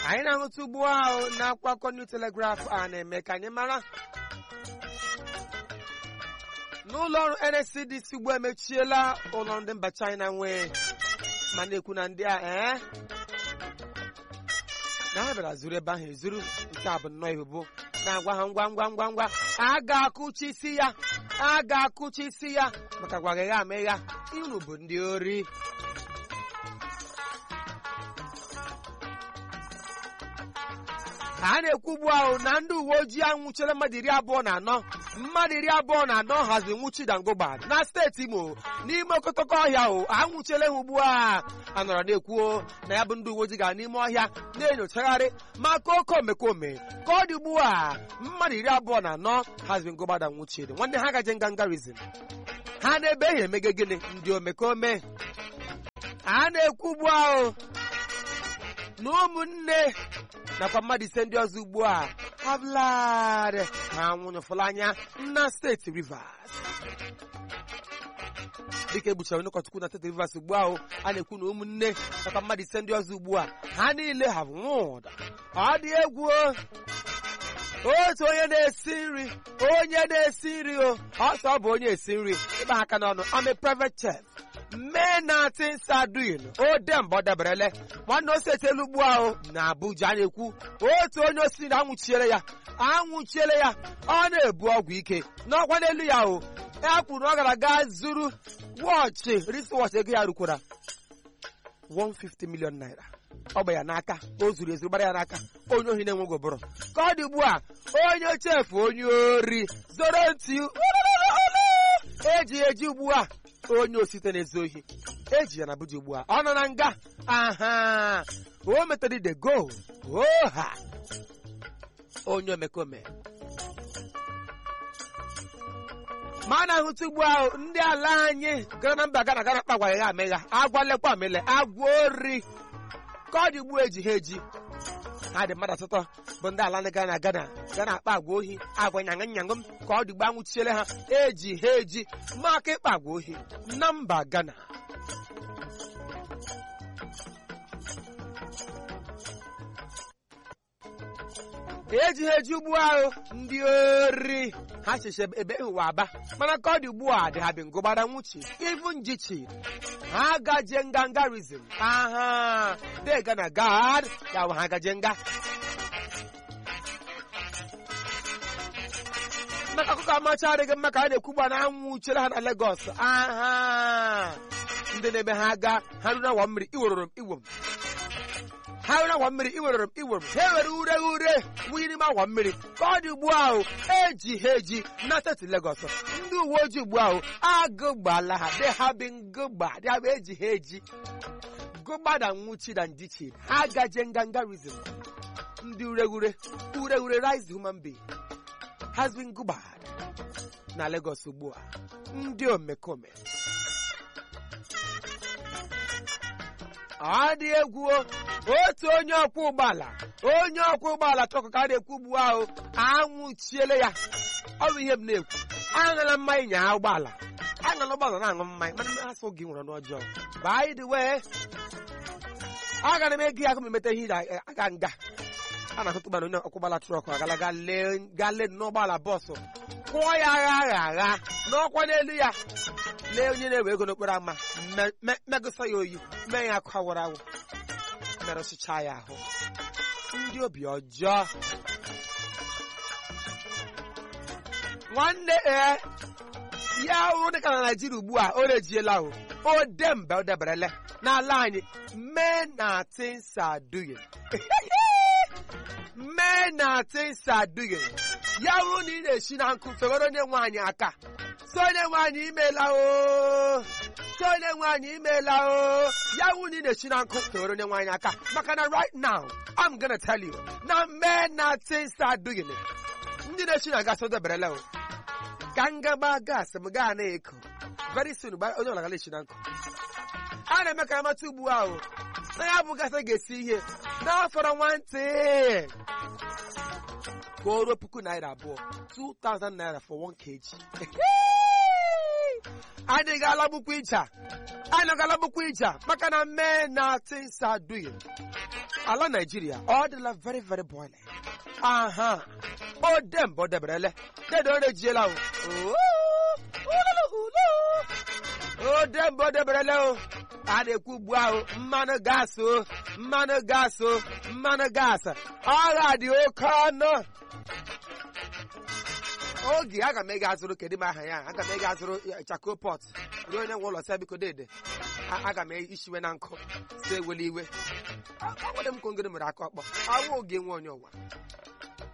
anyị na-ahụta ugbu ahụ na akwakọ New Telegraph a na-eme ka anyị mara n'ụlọ ọrụ NSCDC ugbu emechiela ụlọ ndị mba China nwee ma na-ekwu na ndị a ee na ha bịara zuru ebe ahụ ezuru nke a bụ nnọọ ebubo na-agwa ha ngwa ngwa ngwa ngwa a ga-akụchi isi ya a ga-akụchi isi ya maka gwagagha amegha unu bụ ndị ori a na-ekwu ugbu ahụ na ndị uwe ojii anwụchiela mmadụ iri abụọ na anọ mmadụ iri abụọ na anọ haziri nwụchi dangogba na steeti Imo n'ime okotoko ọhịa o anwụchiela ha ugbu a a nọrọ na-ekwuo na ya bụ ndị uwe ojii gara n'ime ọhịa na-enyochagharị maka oke omekome ka ọ dị ugbu a mmadụ iri abụọ na anọ haziri ngogbada nwụchiri nwanne ha gaje ngangarizm ha na-ebe ihe emege gịnị ndị omekome a na-ekwu ugbu ahụ na ụmụnne nakwa mmadụ ise ndị ọzọ ugbu a hablarị ha nwụnyụfụla anya na steeti Rivers dịka egbuchara onye ụkọchukwu na steeti Rivers ugbu ahụ a na-ekwu na ụmụnne nakwa mmadụ ise ndị ọzọ ugbu a ha niile ha nwụda ọ dị egwu otu onye na-esi nri onye na-esi nri o ọsọ ọ bụ onye esi nri ịgba aka n'ọnụ I'm a private chef mee na tinsadin o demba ọ daberele nwanne ose etelu ugbu ahụ na Abuja na-ekwu otu onye osi na anwụchiere ya anwụchiere ya ọ na-ebu ọgwụ ike n'ọkwa n'elu ya o ya kwuru na ọ gara gaa zuru wọchị riswọchị ego ya rukwara 150 million naira ọ gba ya n'aka o zuru ezuru gbara ya n'aka onye ohi na-enweghị ụbụrụ ka ọ dị ugbu a onye chefu onye ori zoro ntị eji eji ugbu a onye osite na-ezu ohi eji ya na Abuja ugbu a ọ nọ na nga aha o metere the goal oha onye omekome ma a na-ahụta ugbu ahụ ndị ala anyị gara na mba gana gana kpagwara ya amegha agwa lekwa amele agwa ori ka ọ dị ugbu eji ha eji ha dị mmadụ asatọ bụ ndị ala ndị gara na gana ga na-akpa agwa ohi agwa nyaṅụ nyaṅụ m ka ọ dị gba anwụchiele ha eji ha eji maka ịkpa agwa ohi na mba Ghana eji ha eji ugbu ahụ ndị ori ha chiche ebe ịhụwa aba mana ka ọ dị ugbu a dị ha bi ngụgbara nwuchi ivu njichi ha gaje ngangarizm aha de gana gad ya ha gaje nga maka akụkọ amacha adịghị mma ka a na-ekwugba na anwụchiela ha na Lagos aha ndị na-eme ha aga ha ruru awa mmiri iweroro m iwo m ha ruru awa mmiri iweroro m iwo m ha ewere ure ure wunye n'ime awa mmiri ka ọ dị ugbu ahụ eji ha eji na steeti Lagos ndị uwe ojii ugbu ahụ agụgbala ha de ha bi ngụgba dị ha bụ eji ha eji gụgbada nwụchi na ndichi ha gaje ngangarizm ndị ureghure ureghure rise human being has been gụgbad na Lagos ugbu a ndị omekome ọ dị egwu otu onye ọkwọ ụgbọala onye ọkwọ ụgbọala trọkụ ka a na-ekwu ugbu ahụ anwụchiele ya ọ bụ ihe m na-ekwu aṅala mmanya nya ụgbọala aṅala ụgbọala na-aṅụ mmanya mana asụ gị nwere n'ọjọọ by the way agara m ego ya akụ m emeta ihe aga nga a na-ahụtụ gbana onye ọkwọ ụgbọala trọkụ agala gaa lee n'ụgbọala bọọsụ kwụọ ya agha agha agha n'ọkwa n'elu ya lee onye na-ewe ego n'okporo ámá megụsa ya oyi mee ya akụ awụrụ awụ merụsịcha ya ahụ ndị obi ọjọọ nwanne ee ya hụrụ dịka na Naịjirịa ugbu a o rejiela o o dembe o deberele n'ala anyị mee na tinsaduye mee na tinsaduye ya hụrụ na ị na-esi na nkụ fewere onye nwe anyị aka so onye nwe anyị imeela o so onye nwe anyị imeela o ya hụ na ị na-esi na nkụ fewere onye nwe anyị aka maka na right now I'm gonna tell you na mee na tinsaduye ndị na-esi na gasị o deberele o ka ngaba gas m gaa na-eko very soon onye ọla gala esi na nkụ a na-eme ka amata ugbu ahụ na ya bụ gasị ga-esi ihe n'afọrọ nwantị ka o ruo puku naira abụọ 2000 naira for 1 kg anyị ga-alagbukwa icha anyị ga-alagbukwa icha maka na mee na things are doing ala naijiria ọ dịla very very boiling aha o dembe o deberele dedo o rejiela o o dembe o deberele o a na-ekwu ugbu ahụ mmanụ gas o mmanụ gas o mmanụ gas agha dị oke ọnụ oge aga m ega azụrụ kedu m aha ya aga m ega azụrụ chako pot ruo onye nwe ụlọ sị biko dede aga m ishiwe na nkụ si ewele iwe ọ nwere m ka ngere mere aka ọkpọ awụ oge nwe onye ụwa